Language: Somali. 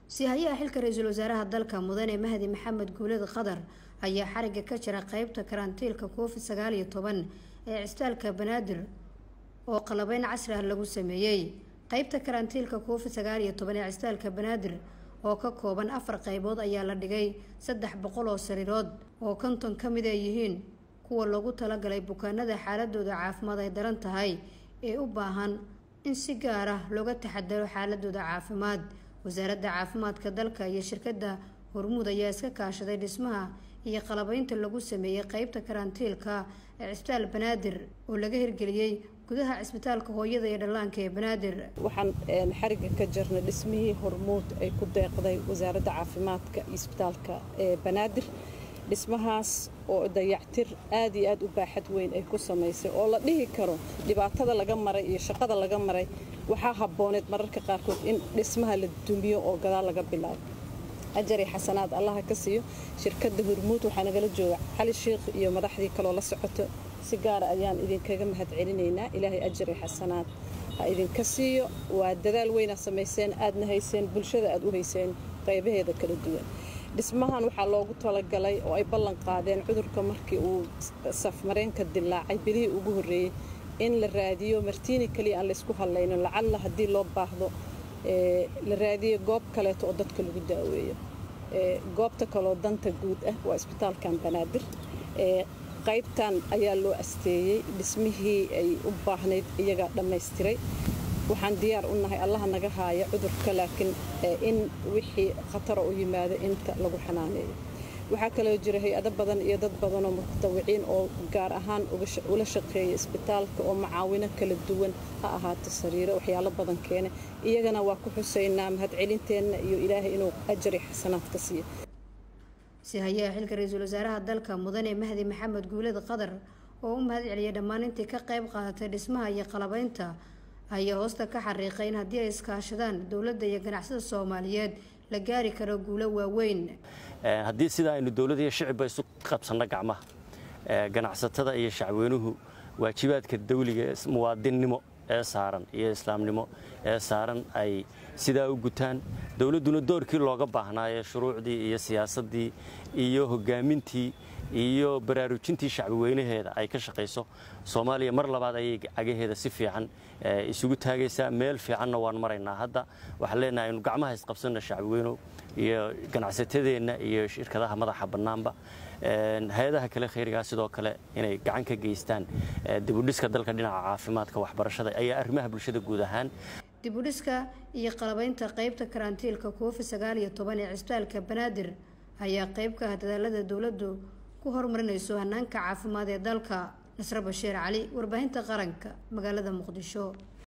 sihayaha xilka ra-iisul wasaaraha dalka mudane mahdi maxamed guuled qadar ayaa xariga ka jira qeybta karantiilka covid sagaal iyo toban ee cisbitaalka banaadir oo qalabeyn casri ah lagu sameeyey qeybta karantiilka covid sagaal iyo toban ee cisbitaalka banaadir oo ka kooban afar qeybood ayaa la dhigay saddex boqol oo sariirood oo konton ka mid ay yihiin kuwa loogu talagalay bukaanada xaaladooda caafimaad ay daran tahay ee u baahan in si gaar ah looga taxadaro xaaladooda caafimaad wasaaradda caafimaadka dalka iyo shirkadda hormuud ayaa iska kaashaday dhismaha iyo qalabeynta lagu sameeyey qeybta karantiilka ee cisbitaal banaadir oo laga hirgeliyey gudaha cisbitaalka hooyada iyo dhallaanka ee banaadir waxaan xariga ka jirnay dhismihii hormuud ay ku deeqday wasaaradda caafimaadka iyo isbitaalka ee banaadir dhismahaas oo dayactir aad iyo aad u baaxad weyn ay ku samaysay oo la dhihi karo dhibaatada laga maray iyo shaqada laga maray waxaa habbooneed mararka qaarkood in dhismaha la dumiyo oo gadaal laga bilaabo ajari xasanaad allaha ka siiyo shirkadda hormuud waxaa nagala jooga cali sheikh iyo madaxdii kaloo la socoto si gaara ayaan idinkaga mahad celinaynaa ilaahay ajari xasanaad ha idinka siiyo waa dadaal weyna samayseen aadna hayseen bulshada aad u hayseen qaybaheeda kala duwan dhismahan waxaa loogu talagalay oo ay ballan qaadeen cudurka markii uu safmareenka dilaacay bilihii ugu horreeyey in la raadiyo martiini kaliya aan laysku hadlaynin lacalla haddii loo baahdo la raadiyo goob kaleeto oo dadka lagu daaweeyo goobta kaloo danta guud ah waa isbitaalkan banaadir qaybtan ayaa loo asteeyey dhismihii ay u baahnayd iyagaa dhammaystiray waxaan diyaar u nahay allaha naga haaya cudurka laakiin in wixii khatara u yimaado inta lagu xanaaneeyo waxaa kaloo jira hay-ado badan iyo dad badanoo mutawiciin oo gaar ahaan ula shaqeeya isbitaalka oo macaawino kala duwan ha ahaato sariiro waxyaalo badan keene iyagana waa ku xusaynaa mahadcelinteenna iyo ilaahay inuu ajari xasanaad ka siiyo sihayaha xilka ra-iisul wasaaraha dalka mudane mahdi maxamed guuled qadar oo u mahad celiyay dhammaan intii ka qayb qaadatay dhismaha iyo qalabeynta ayaa hoosta ka xariiqay in haddii ay iskaashadaan dowladda iyo ganacsada soomaaliyeed la gaari karo guulo waaweyn haddii sidaa aynu dowladda iyo shicibba isu qabsanno gacmaha ganacsatada iyo shacweynuhu waajibaadka dawliga muwaadinnimo ee saaran iyo islaamnimo ee saaran ay sidaa u gutaan dowladduna doorkii looga baahnaaye shuruucdii iyo siyaasaddii iyo hogaamintii iyo baraarujintii shacbiweynaheeda ay ka shaqayso soomaaliya mar labaad ayay cagaheeda si fiican isugu taagaysaa meel fiicanna waan maraynaa hadda waxaan leenahay aynu gacmaha isqabsanna shacbiweynow iyo ganacsatadeenna iyo shirkadaha madaxa bannaanba hay-adaha kale khayrigaa sidoo kale inay gacan ka geystaan dibudhiska dalka dhinaca caafimaadka waxbarashada ayaa arrimaha bulshada guud ahaan dibudhiska iyo qalabeynta qeybta karantiilka covid sagaal iyo toban ee cisbitaalka banaadir ayaa qeyb ka ah dadaalada dowladdu ku horumarinayso hanaanka caafimaad ee dalka nasre bashiir cali warbaahinta qaranka magaalada muqdisho